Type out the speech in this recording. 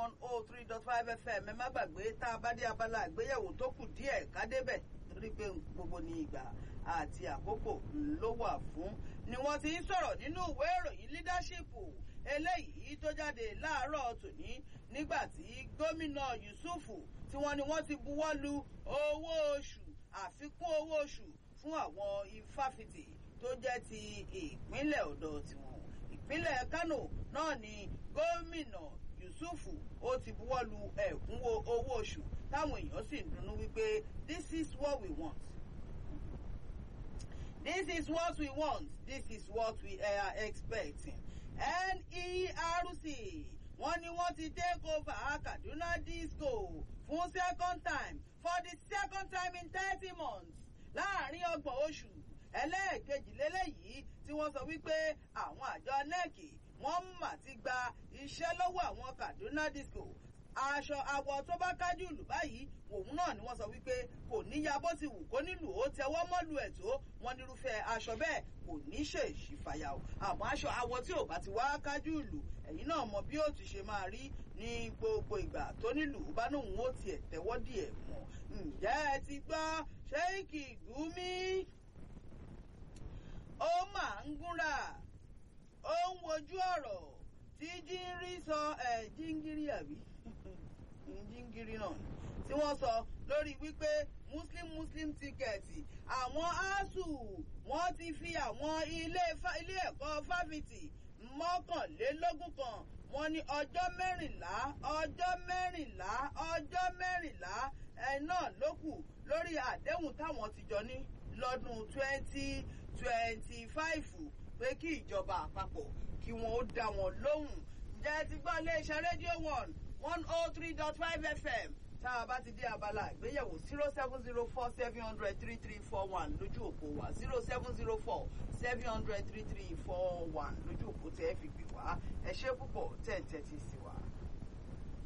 one oh three dot five fm ẹ má gbàgbé tá a bá dé abala àgbéyẹ̀wò tó kù díẹ̀ ká débẹ̀ torí pé gbogbo ní ìgbà àti àkókò ló wà fún ni wọ́n ti ń sọ̀rọ̀ nínú ìwé ìròyìn leadership eléyìí tó jáde láàárọ̀ tòní nígbà tí gómìnà yusufu tí wọ́n ní wọ́n ti buwọ́ lu owó oṣù àfikún owó oṣù fún àwọn ifáfitì tó jẹ́ ti ìpínlẹ̀ ọ̀dọ̀ tiwọn ìpínlẹ̀ kánò náà ni gómìnà yusufu ó ti buwọ́ lu ẹ̀kúnwó owó oṣù táwọn èèyàn sì ń dunnú wípé this is what we want this is what we want this is what we are expecting nerc wọ́n ní wọ́n ti take over kaduna disco fún second time for the second time in thirty months láàrin ọgbọ̀n oṣù ẹlẹ́ẹ̀kejì lélẹ́yìí tí wọ́n sọ wípé àwọn àjọ nec wọ́n mà ti gba iṣẹ́ lọ́wọ́ àwọn kaduna disco aṣọ àwọ̀ tó bá kájú ìlú báyìí òun náà ni wọ́n sọ wípé kò níya bó ti wù kó nílùú ó tẹwọ́ mọ́lù ẹ̀ tó wọ́n nírúfẹ́ aṣọ bẹ́ẹ̀ kò ní ṣèṣì fàyà o àmọ́ aṣọ àwọ̀ tí ò bá ti wá kájú ìlú ẹ̀yin náà mọ bí ó ti ṣe máa rí ní gbogbo ìgbà tó nílùú bá nóun ó tiẹ̀ tẹ́wọ́ díẹ̀ mọ́ ǹjẹ́ ẹ ti gbọ́ ṣéèkì gúmí ó máa ń gúnra ó ń wojú ọ̀rọ̀ tí jíńrí sọ ẹ̀ jíngírí àbí jíngírí náà tí wọ́n sọ lórí wípé muslim muslim tíkẹ́ẹ̀tì àwọn asuu wọ́n ti fi àwọn ilé ẹ̀kọ́ fáfitì mọ́kànlélógún kan wọ́n ní ọjọ́ mẹ́rìnlá ọjọ́ mẹ́rìnlá ọjọ́ mẹ́rìnlá ẹ̀ náà ló kù lórí àdéhùn táwọn ti jọ ní lọ́dún twenty twenty five pé kí ìjọba àpapọ̀ kí wọ́n ó dá wọn lóhùn ǹjẹ́ ti gbọ́ iléeṣẹ́ rédíò one one oh three dot five fm tá a bá ti dé abala ìgbéyẹ̀wò zero seven zero four seven hundred three three four one lójú òpó wa zero seven zero four seven hundred three three four one lójú òpó tẹ́ ẹ fi gbé wá ẹ ṣe púpọ̀ tẹ̀ ń tẹ́tí sí wa.